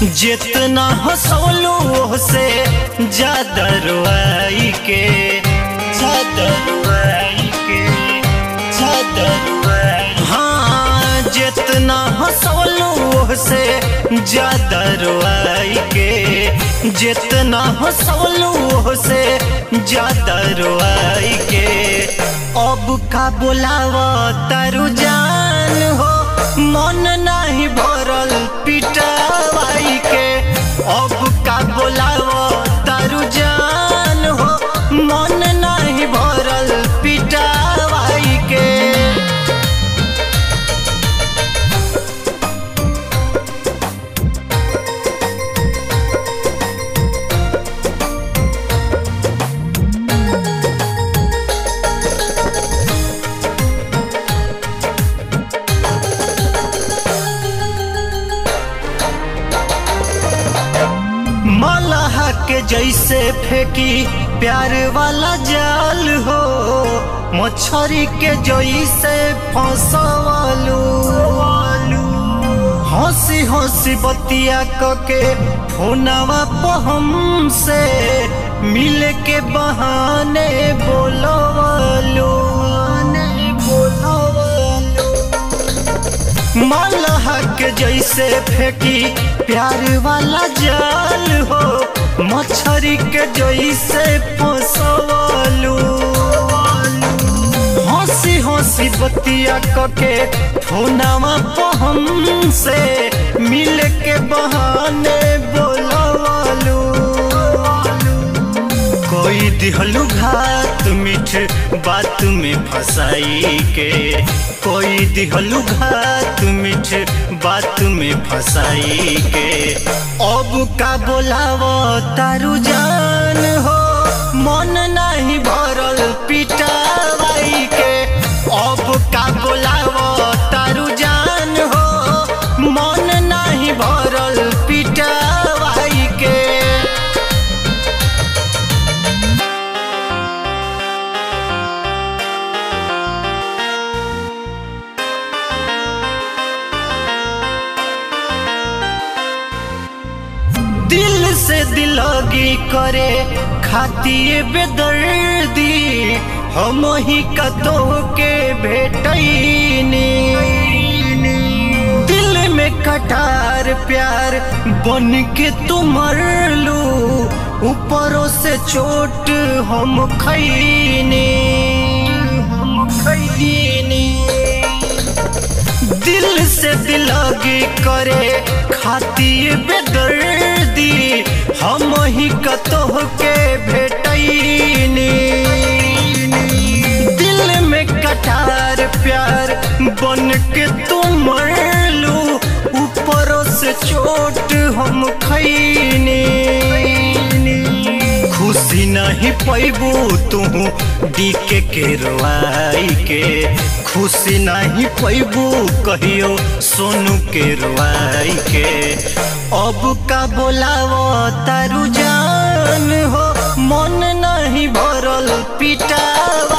जितना हंसौलू से ज्यादा रुआई के ज्यादा रुआई के ज्यादा रुआई हाँ जितना हंसौलू से ज्यादा रुआई के जितना हंसौलू से ज्यादा रुआई के अब का बोलावा तारू जान हो मन नहीं भरल पिटावाई के अब का बोलावो तारू जान हो मन नहीं भरल पिटावाई के मलह के जैसे फेंकी प्यार वाला जाल हो मछरी के जैसे फंसवालू हंसी हंसी बतिया कके फोनवा पहम से मिल के बहाने बोलवालू बोलवालू मलह के जैसे फेंकी प्यार वाला जाल हो मछरी के जैसे फंसवालू हंसी हंसी बतिया कके फोनवा पहम से मिल के बहाने बोलवालू कोई दिहलू घात मीठ बात में फंसाई के कोई दिहलू घात मीठ बात में फंसाई के अब का बोलावो तारू जान हो मन नहीं भरल पिटावाई के अब का बोलावो तारू जान हो मन नहीं भरल पिटावाई के दिल से दिलोगी करे खाती बेदर्दी हम ही कतो के भेटैनी दिल में कटार प्यार बन के तुम लू ऊपरों से चोट हम खैनी हम खैनी दिल से दिलगी करे खाती बेदर्दी हम ही कतोह के भेटैनी दिल में कटार प्यार बन के तुम लू ऊपरों से चोट हम खैनी खुशी नहीं पैबू तू डीके के रोआई के खुशी नहीं पैबू कहियो सोनू के रोआई के अब का बोलावो तारू जान हो मन नहीं भरल पिटा